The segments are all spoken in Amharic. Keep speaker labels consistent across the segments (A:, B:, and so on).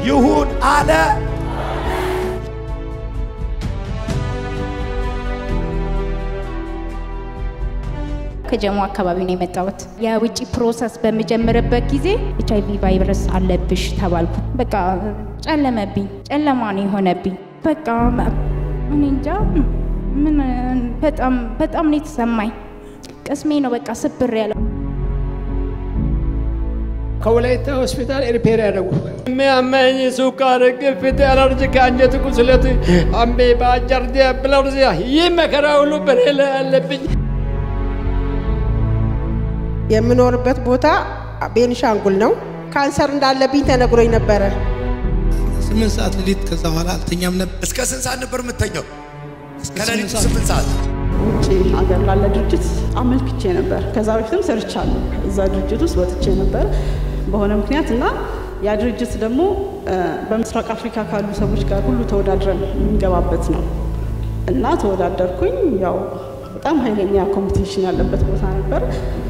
A: ይሁን አለ።
B: ከጀሞ አካባቢ ነው የመጣሁት። የውጭ ፕሮሰስ በምጀምርበት ጊዜ ኤች አይቪ ቫይረስ አለብሽ ተባልኩ። በቃ ጨለመብኝ፣ ጨለማ ነው የሆነብኝ። በቃ እኔ እንጃ ምን በጣም በጣም ነው የተሰማኝ። ቅስሜ ነው በቃ ስብር ያለው።
C: ከወላይታ ሆስፒታል ሪፔር ያደረጉ የሚያመኝ ሱካር፣ ግፊት፣ አለርጂክ፣ አንጀት ቁስለት፣ አሜባ፣ ጃርዲያ፣ ብለርዚያ ይህ መከራ ሁሉ በኔ ላይ አለብኝ።
D: የምኖርበት ቦታ ቤንሻንጉል ነው። ካንሰር እንዳለብኝ ተነግሮኝ ነበረ።
E: ስምንት ሰዓት ሌሊት ከዛ በኋላ አልተኛም ነበር።
A: እስከ ስንት ሰዓት ነበር የምተኛው? ከሌሊቱ ስምንት ሰዓት
F: ውጭ ሀገር ላለ ድርጅት አመልክቼ ነበር። ከዛ በፊትም ሰርቻለሁ። እዛ ድርጅት ውስጥ ወጥቼ ነበር በሆነ ምክንያት እና ያ ድርጅት ደግሞ በምስራቅ አፍሪካ ካሉ ሰዎች ጋር ሁሉ ተወዳድረን የምንገባበት ነው እና ተወዳደርኩኝ። ያው በጣም ኃይለኛ ኮምፒቲሽን ያለበት ቦታ ነበር።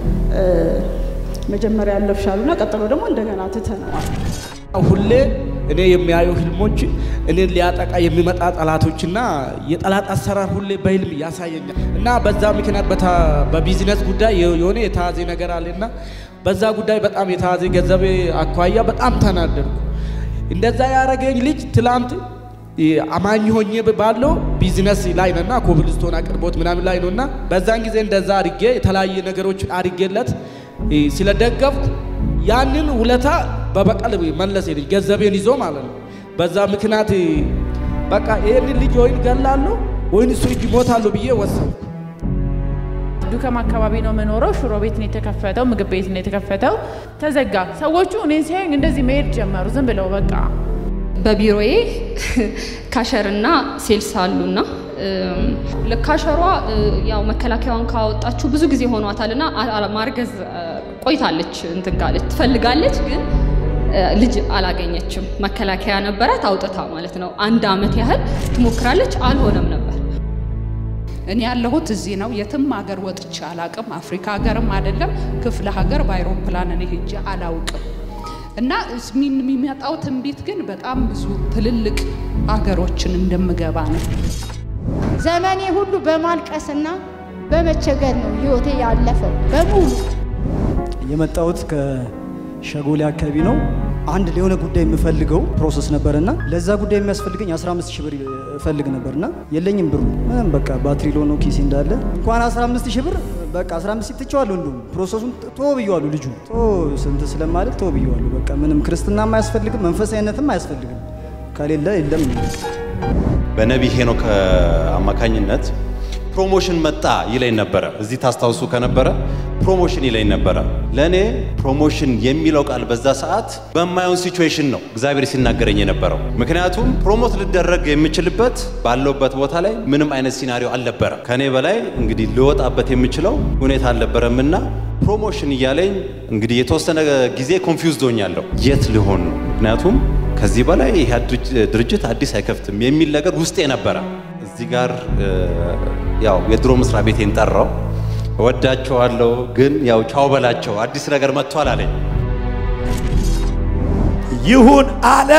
F: መጀመሪያ ያለፍሻሉና ቀጥሎ ደግሞ እንደገና ትተነዋል።
G: ሁሌ እኔ የሚያዩ ህልሞች እኔን ሊያጠቃ የሚመጣ ጠላቶችና የጠላት አሰራር ሁሌ በህልም ያሳየኛል እና በዛ ምክንያት በቢዝነስ ጉዳይ የሆነ የተያዘ ነገር አለና በዛ ጉዳይ በጣም የተያዘ ገንዘብ አኳያ በጣም ተናደድኩ። እንደዛ ያደረገኝ ልጅ ትላንት አማኝ ሆኜ ባለው ቢዝነስ ላይ ነውና ኮብልስቶን አቅርቦት ምናምን ላይ ነውና በዛን ጊዜ እንደዛ አድርጌ የተለያየ ነገሮችን አድርጌለት ስለደገፍኩ ያንን ውለታ በበቀል መለሰ ልጅ ገንዘቤን ይዞ ማለት ነው። በዛ ምክንያት በቃ ይህንን ልጅ ወይን ገላለሁ ወይን እሱ እጅ ሞታለሁ ብዬ ወሰንኩ።
H: ዱከም አካባቢ ነው የምኖረው። ሽሮ ቤት ነው የተከፈተው፣ ምግብ ቤት ነው የተከፈተው። ተዘጋ። ሰዎቹ እኔን ሲያዩኝ እንደዚህ መሄድ ጀመሩ፣ ዝም ብለው በቃ
I: በቢሮዬ ካሸርና ሴልስ አሉና ካሸሯ ያው መከላከያዋን ካወጣችሁ ብዙ ጊዜ ሆኗታልና ማርገዝ ቆይታለች፣ እንትን ካለች ትፈልጋለች፣ ግን ልጅ አላገኘችም። መከላከያ ነበራት አውጥታ ማለት ነው። አንድ አመት ያህል ትሞክራለች፣ አልሆነም ነበር።
J: እኔ ያለሁት እዚህ ነው። የትም ሀገር ወጥቼ አላቅም። አፍሪካ ሀገርም አይደለም ክፍለ ሀገር በአይሮፕላን እኔ ሄጄ አላውቅም። እና የሚመጣው ትንቢት ግን በጣም ብዙ ትልልቅ ሀገሮችን እንደምገባ ነው።
K: ዘመኔ ሁሉ በማልቀስና በመቸገር ነው ህይወቴ ያለፈው በሙሉ።
L: የመጣሁት ከሸጎሌ አካባቢ ነው። አንድ ለሆነ ጉዳይ የምፈልገው ፕሮሰስ ነበርና ለዛ ጉዳይ የሚያስፈልገኝ 15 ሺህ ብር እፈልግ ነበርና የለኝም ብሩ ምንም በቃ ባትሪ ሎኖ ኪሴ እንዳለ እንኳን 15 ሺህ ብር በቃ 15 ትቼዋለሁ። እንደውም ፕሮሰሱን ቶ ብየዋለሁ። ልጁ ቶ ስንት ስለማለት ቶ ብየዋለሁ። በቃ ምንም ክርስትናም አያስፈልግም፣ መንፈሳዊነትም አያስፈልግም። ከሌለ የለም።
M: በነቢይ ሄኖክ አማካኝነት ፕሮሞሽን መጣ ይለኝ ነበረ። እዚህ ታስታውሱ ከነበረ ፕሮሞሽን ይለኝ ነበረ። ለእኔ ፕሮሞሽን የሚለው ቃል በዛ ሰዓት በማየውን ሲቹዌሽን ነው እግዚአብሔር ሲናገረኝ የነበረው። ምክንያቱም ፕሮሞት ልደረግ የምችልበት ባለውበት ቦታ ላይ ምንም አይነት ሲናሪዮ አልነበረ። ከእኔ በላይ እንግዲህ ልወጣበት የምችለው ሁኔታ አልነበረምና ፕሮሞሽን እያለኝ እንግዲህ የተወሰነ ጊዜ ኮንፊውዝድ ሆኛለሁ። የት ሊሆን ነው? ምክንያቱም ከዚህ በላይ ይህ ድርጅት አዲስ አይከፍትም የሚል ነገር ውስጤ ነበረ። እዚህ ጋር ያው የድሮ መስሪያ ቤቴን ጠራው። እወዳቸዋለሁ ግን ያው ቻው በላቸው አዲስ ነገር መጥቷል አለኝ።
A: ይሁን አለ፣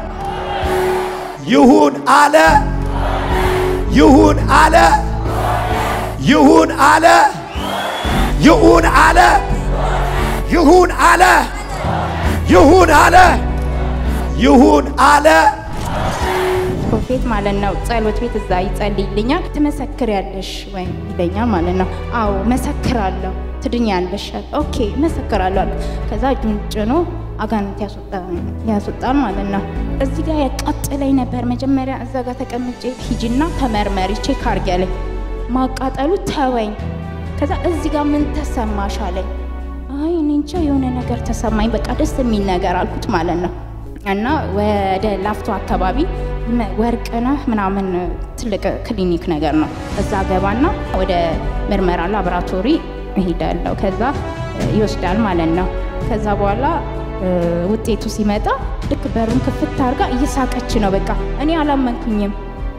A: ይሁን አለ፣ ይሁን አለ፣ ይሁን አለ፣ ይሁን አለ፣ ይሁን አለ፣ ይሁን አለ፣ ይሁን አለ።
B: ፕሮፌት ማለት ነው። ጸሎት ቤት እዛ ይጸልይልኛል። ትመሰክሪያለሽ ወይ ይለኛል ማለት ነው። አዎ መሰክራለሁ። ትድኛለሽ? ኦኬ መሰክራለሁ አልኩ። ከዛ እጁን ጭኖ አጋንንት ያስወጣል ማለት ነው። እዚህ ጋር ያቃጥለኝ ነበር። መጀመሪያ እዛ ጋር ተቀምጬ ሂጂና ተመርመሪ ቼክ አድርጊ አለኝ። ማቃጠሉ ተወኝ። ከዛ እዚህ ጋር ምን ተሰማሽ አለኝ። አይ እኔ እንጃ የሆነ ነገር ተሰማኝ፣ በቃ ደስ የሚል ነገር አልኩት ማለት ነው። እና ወደ ላፍቶ አካባቢ ወርቅነህ ምናምን ትልቅ ክሊኒክ ነገር ነው። እዛ ገባና ወደ ምርመራ ላቦራቶሪ እሄዳለሁ። ከዛ ይወስዳል ማለት ነው። ከዛ በኋላ ውጤቱ ሲመጣ ልክ በሩን ክፍት አድርጋ እየሳቀች ነው። በቃ እኔ አላመንኩኝም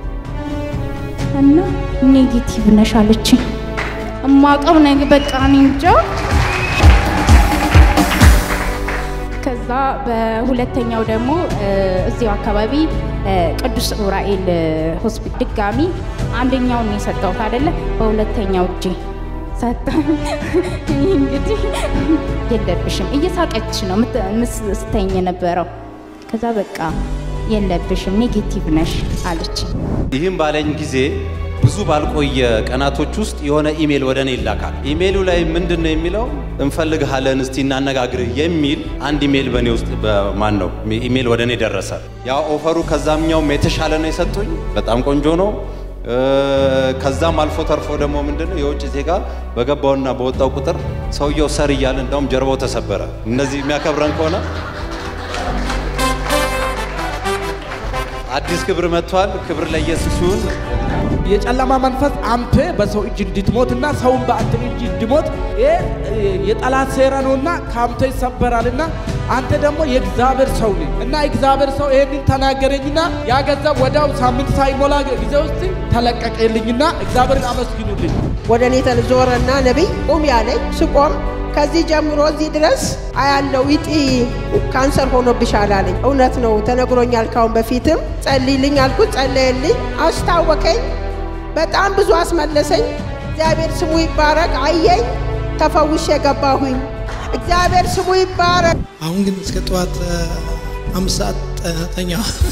B: እና ኔጌቲቭ ነሽ አለችኝ። እማቀው ነገ በቃ እኔ እንጃ ከዛ በሁለተኛው ደግሞ እ፣ እዚሁ አካባቢ እ፣ ቅዱስ ዑራኤል ሆስፒታል ድጋሚ አንደኛውን ነው የሰጠሁት አይደለ? በሁለተኛው እጄ ሰጠ። ይህ እንግዲህ የለብሽም እየሳቀች ነው ምት- ምስ- ስተኝ የነበረው። ከዛ በቃ የለብሽም ኔጌቲቭ ነሽ አለች።
M: ይህም ባለኝ ጊዜ ብዙ ባልቆየ ቀናቶች ውስጥ የሆነ ኢሜል ወደ እኔ ይላካል። ኢሜሉ ላይ ምንድን ነው የሚለው እንፈልግሃለን እስቲ እናነጋግርህ የሚል አንድ ኢሜል በእኔ ውስጥ በማን ነው ኢሜል ወደ እኔ ደረሰ። ያ ኦፈሩ ከዛምኛውም የተሻለ ነው የሰጡኝ። በጣም ቆንጆ ነው። እ፣ ከዛም አልፎ ተርፎ ደግሞ ምንድን ነው የውጭ ዜጋ በገባውና በወጣው ቁጥር ሰውየው ሰር እያለ እንዳውም ጀርባው ተሰበረ። እነዚህ የሚያከብረን ከሆነ አዲስ ክብር መጥቷል። ክብር ለኢየሱስ ይሁን።
G: የጨለማ መንፈስ አንተ በሰው እጅ እንድትሞትና ሰውን በአንተ እጅ እንዲሞት ይህ የጠላት ሴራ ነውና ከአንተ ይሰበራልና አንተ ደግሞ የእግዚአብሔር ሰው ነህ እና እግዚአብሔር ሰው ይህንን ተናገረኝና ያ ገንዘብ ወዲያው ሳምንት ሳይሞላ ጊዜ ውስጥ ተለቀቀልኝና እግዚአብሔርን አመስግኑልኝ።
D: ወደ እኔ ዞረና ነቢይ ቁም ያለኝ ስቆም ከዚህ ጀምሮ እዚህ ድረስ አያለው ይጢ ካንሰር ሆኖብሻል አለኝ። እውነት ነው ተነግሮኛል። ካሁን በፊትም ጸልይልኝ አልኩት፣ ጸለየልኝ፣ አስታወቀኝ፣ በጣም ብዙ አስመለሰኝ። እግዚአብሔር ስሙ ይባረክ። አየኝ፣ ተፈውሼ ገባሁኝ። እግዚአብሔር ስሙ ይባረክ።
E: አሁን ግን እስከ ጠዋት እ፣ አምስት ሰዓት ጥ- ተኛ።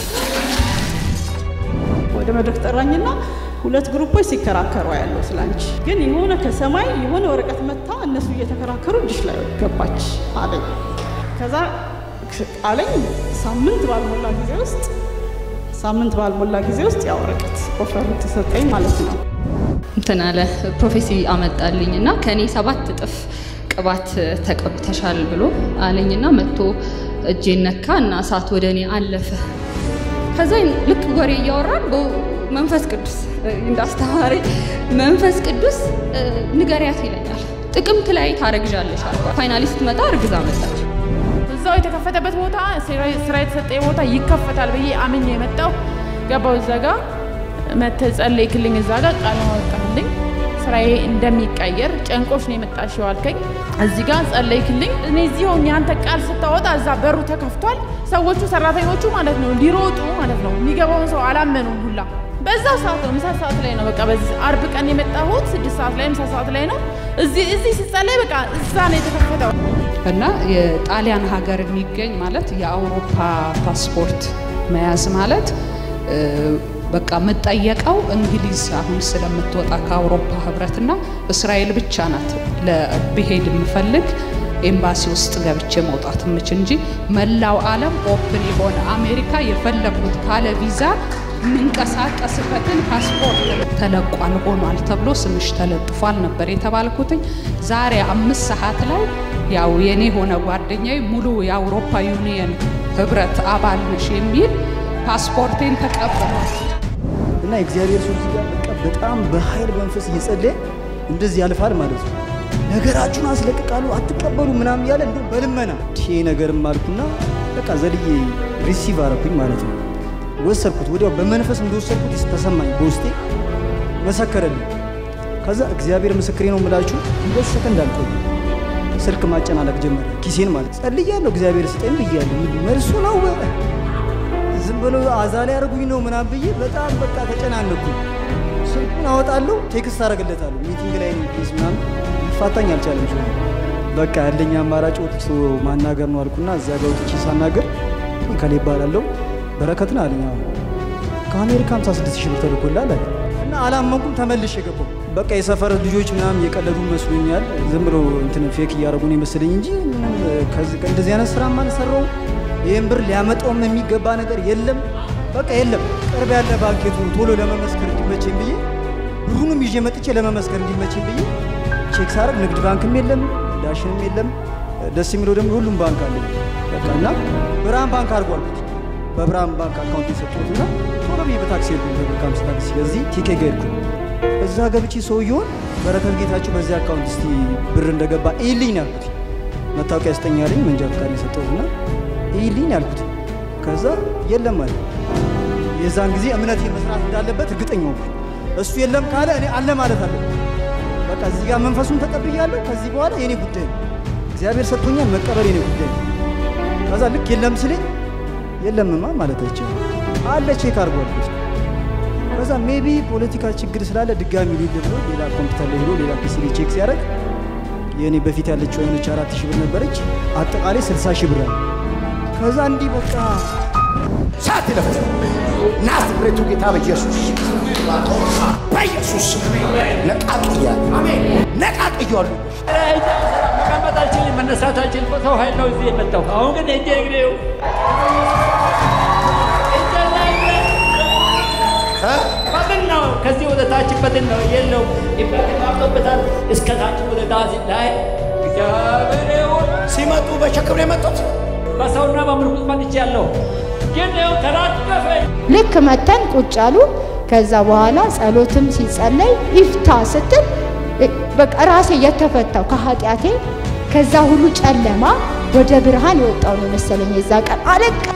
F: ወደ መድረክ ጠራኝና ሁለት ግሩፖች ሲከራከሩ ያለው ስላንቺ ግን የሆነ ከሰማይ የሆነ ወረቀት መታ እነሱ እየተከራከሩ እጅሽ ላይ ገባች አለኝ። ከዛ አለኝ ሳምንት ባልሞላ ጊዜ ውስጥ ሳምንት ባልሞላ ጊዜ ውስጥ ያ ወረቀት ኦፈር ተሰጠኝ ማለት ነው።
I: እንትን አለ ፕሮፌሲ አመጣልኝ እና ከእኔ ሰባት እጥፍ ቅባት ተቀብተሻል ብሎ አለኝና መጥቶ እጄን ነካ እና እሳት ወደ እኔ አለፈ። ከዛ ልክ ወሬ እያወራን በ- መንፈስ ቅዱስ እ፣ እንዳስተማሪ መንፈስ ቅዱስ እ፣ ንገሪያት ይለኛል። ጥቅምት ላይ ታረግዣለሽ አልኳት። ፋይናሊ ስትመጣ እርግዛ መጣች።
H: እዛው የተከፈተበት ቦታ ስራ- ስራ የተሰጠ ቦታ ይከፈታል ብዬ አምኜ የመጣው ገባው። እዛ ጋ መተህ ጸለይክልኝ፣ እዛ ጋ ቃል አወጣልኝ ስራዬ እንደሚቀየር ጨንቆሽ ነው የመጣሽው አልከኝ። እዚህ ጋር ጸለይክልኝ። እኔ እዚህ ሆኜ አንተ ቃል ስታወጣ እዛ በሩ ተከፍቷል። ሰዎቹ ሰራተኞቹ ማለት ነው ሊሮጡ ማለት ነው የሚገባውን ሰው አላመኑም ሁላ። በዛ ሰዓት ነው ምሳ ሰዓት ላይ ነው በቃ በዚህ አርብ ቀን የመጣሁት ስድስት ሰዓት ላይ ምሳ ሰዓት ላይ ነው። እዚህ እዚህ ስጸለይ በቃ እዛ ነው የተከፈተው።
J: እና የጣሊያን ሀገር የሚገኝ ማለት የአውሮፓ ፓስፖርት መያዝ ማለት እ፣ በቃ የምጠየቀው እንግሊዝ አሁን ስለምትወጣ ከአውሮፓ ህብረትና እስራኤል ብቻ ናት ለብሄድ የምፈልግ ኤምባሲ ውስጥ ገብቼ መውጣት የምችል እንጂ መላው ዓለም ኦፕን የሆነ አሜሪካ የፈለግኩት ካለ ቪዛ የምንቀሳቀስበትን ፓስፖርት ተለቋል ሆኗል ተብሎ ስምሽ ተለጥፏል ነበር የተባልኩትኝ። ዛሬ አምስት ሰዓት ላይ ያው የኔ ሆነ ጓደኛዬ ሙሉ የአውሮፓ ዩኒየን ህብረት አባል ነሽ የሚል ፓስፖርቴን ተቀብሏል።
L: እና የእግዚአብሔር ሰው እዚህ ጋር በቃ በጣም በኃይል መንፈስ እየጸለየ እንደዚህ ያልፋል ማለት ነው። ነገራችሁን አስለቅቃሉ አትቀበሉ ምናምን እያለ እንዲሁ በልመና ይሄ ነገርም አልኩና በቃ ዘልዬ ሪሲቭ አረኩኝ ማለት ነው። ወሰድኩት፣ ወዲያው በመንፈስ እንደወሰድኩት ተሰማኝ፣ በውስጤ መሰከረልኝ። ከዛ እግዚአብሔር ምስክሬ ነው የምላችሁ ሁለት ሰከንድ አልቆየ ስልክ ማጨናነቅ ጀመረ፣ ኪሴን ማለት ጸልያለሁ፣ እግዚአብሔር ስጠኝ ብያለሁ። መልሱ ነው ዝም ብሎ አዛ ላይ ያደርጉኝ ነው ምናምን ብዬ በጣም በቃ ተጨናነኩ። ስልኩን አወጣለሁ፣ ቴክስት አደርግለታለሁ። ሚቲንግ ላይ ነው ፕሊዝ ምናምን ሊፋታኝ አልቻለም። ሰው በቃ ያለኝ አማራጭ ወጥቶ ማናገር ነው አልኩና እዚያ ጋር ወጥቼ ሳናገር ከሌ ይባላለሁ በረከትን አለኝ። አሁን ከአሜሪካ 56 ሺህ ብር ተልኮላል አለ እና አላመንኩም። ተመልሼ የገባው በቃ የሰፈር ልጆች ምናምን የቀለዱ መስሎኛል። ዝም ብሎ እንትን ፌክ እያደረጉ ነው የመሰለኝ እንጂ ምንም ከዚህ እንደዚህ አይነት ስራም አልሰራውም። ይህን ብር ሊያመጣውም የሚገባ ነገር የለም። በቃ የለም። ቅርብ ያለ ባንኬቱ ቶሎ ለመመስከር እንዲመቸኝ ብዬ ብሩንም ይዤ መጥቼ ለመመስከር እንዲመቸኝ ብዬ ቼክ ሳረግ ንግድ ባንክም የለም፣ ዳሽንም የለም። ደስ የሚለው ደግሞ ሁሉም ባንክ አለ። በቃ እና ብርሃን ባንክ አድርጓል። በብርሃን ባንክ አካውንት የሰጡት እና ቶሎ ብዬ በታክሲ ሄድኩኝ። በብር ከአምስት ታክሲ እዚህ ቲኬ ጋ ሄድኩኝ። እዛ ገብቼ ሰውየውን በረከት ጌታቸው በዚህ አካውንት እስቲ ብር እንደገባ ይልኝ ነው ያልኩት። መታወቂያ ስጠኝ አለኝ። መንጃ ፈቃድ የሰጠሁት እና ይልኝ ነው ያልኩት። ከዛ የለም አለ። የዛን ጊዜ እምነቴን መስራት እንዳለበት እርግጠኛ ሆንኩ። እሱ የለም ካለ እኔ አለ ማለት አለብኝ። በቃ እዚህ ጋር መንፈሱን ተቀብያለሁ። ከዚህ በኋላ የኔ ጉዳይ ነው። እግዚአብሔር ሰጥቶኛል፣ መቀበል የኔ ጉዳይ ነው። ከዛ ልክ የለም ሲለኝ የለምማ ማለት አይቻልም አለ ቼክ አድርጓል። ከዛ ሜቢ ፖለቲካ ችግር ስላለ ድጋሚ ሊል ብሎ ሌላ ኮምፒውተር ላይ ሄዶ ሌላ ፒሲ ላይ ቼክ ሲያደርግ የእኔ በፊት ያለችው የሆነች አራት ሺህ ብር ነበረች፣ አጠቃላይ ስልሳ ሺህ ብር አለ። ከዛ እንዲህ በቃ
A: ሳት ይለፍ ናዝሬቱ ጌታ በኢየሱስ በኢየሱስ ነቃቅያለሁ ነቃቅያለሁ
C: መቀመጥ አልችልም፣ መነሳት አልችልም። በሰው ኃይል ነው እዚህ የመጣው። አሁን ግን እጄ እግሬው በድን ነው። ከዚህ ወደ ታች በድን ነው የለው ኢንፌክሽን አብጦበታል። እስከ ታች ወደ ታች ላይ እግዚአብሔር ይሁን።
A: ሲመጡ በሸክም ነው የመጡት።
C: በሰውና በምርኩዝ መጥቼ ያለው ግን ይኸው ተራገፈኝ።
K: ልክ መተን ቁጭ አሉ። ከዛ በኋላ ጸሎትም ሲጸለይ ይፍታ ስትል እ- በቃ ራሴ የተፈታው ከኃጢአቴ ከዛ ሁሉ ጨለማ ወደ ብርሃን የወጣው ነው መሰለኝ። የዛ ቀን አለቀ